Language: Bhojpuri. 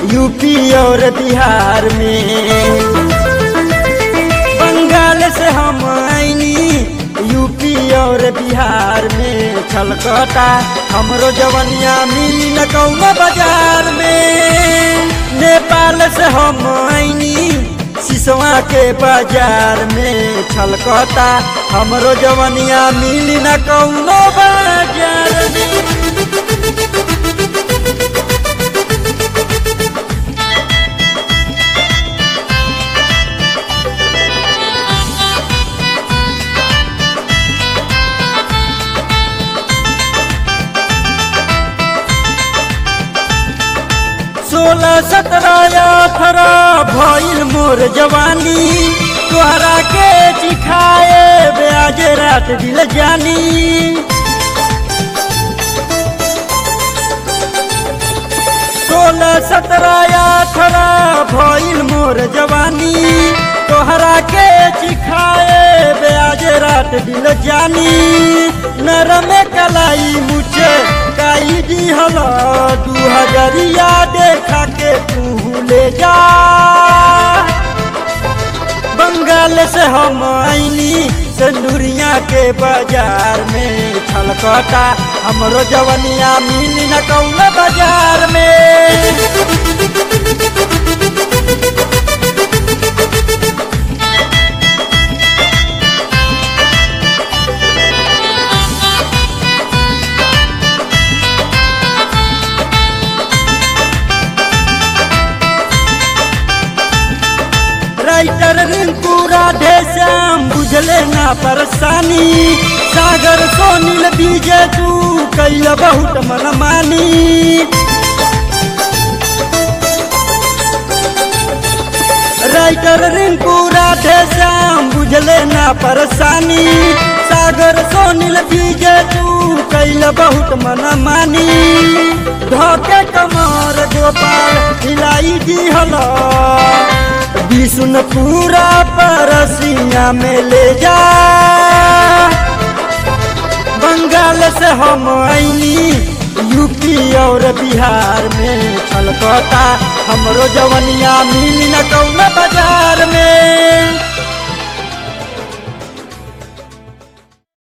यूपी और बिहार में बंगाल से हम आईनी यूपी और बिहार में छलकता हमरो जवनिया मिली न कौनो बाजार में नेपाल से हम आईनी सिसवा के बाजार में छलकता हमरो जवनिया मिली न कौनो बाजार में सोलह सत्रह अठारह भइल मोर जवानी तोहरा के चिखाए ब्याज रात दिल जानी सोलह सत्रह अठारह भइल मोर जवानी तोहरा के चिखाए ब्याज रात दिल जानी नरम कलाई मुझे काई दी हला दू हजरिया देखा के तू ले जा बंगाल से हम आईनी सिंदूरिया के बाजार में छलकता हमरो जवनिया मिली न कौन बाजार में राइटर रिंकू राधे श्याम बुझले ना परेशानी सागर सोनील बीजे तू कैल बहुत मनमानी राइटर रिंकू राधे श्याम बुझले ना परेशानी सागर सोनील बीजे तू कैल बहुत मनमानी धोके कमर गोपाल हिलाई दी हला विष्णु पूरा परसिया में ले जा बंगाल से हम आईनी यूपी और बिहार में छलकता हमरो जवनिया मिली न कौन